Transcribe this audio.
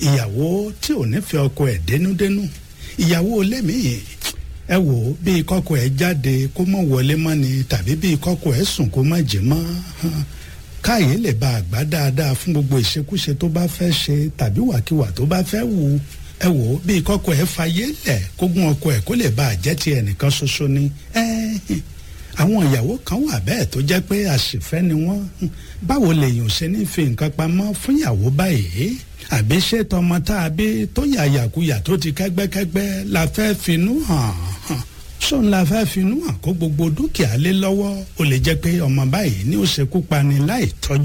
ìyàwó tí ò nífẹ̀ẹ́ ọkọ ẹ̀ dénúdénú ìyàwó lémi-ín ẹ wò ó bí kọ́kọ́ ẹ̀ jáde kó mọ̀ wọlé mọ́ ni tàbí bí kọ́kọ́ ẹ̀ sùn kó má jí mọ́ káyé lè ba àgbá dáadáa fún gbogbo ìṣekúṣe tó bá fẹ́ ṣe tàbí wàkiwà tó bá fẹ́ wù ẹ wò ó bí kọ́kọ́ ẹ̀ fayé lẹ̀ kógun ọkọ ẹ̀ kó lè ba àjẹ́ ti ẹnìkan ṣoṣo ni àwọn ìyàwó kan wà bẹ́ẹ̀ tó jẹ́ pé àṣìfẹ́ ni wọ́n báwo lèèyàn ṣe ní fi nǹkan pamọ́ fún ìyàwó báyìí àbí ṣé tọmọ tá a bí tó yàyàkuyà tó ti kẹ́gbẹ́kẹ́gbẹ́ la fẹ́ finú hàn hàn ṣóun la fẹ́ finú hàn kó gbogbo dúkìá lé lọ́wọ́ ó lè jẹ́ pé ọmọ báyìí ni ó ṣekú pani láì tọ́jú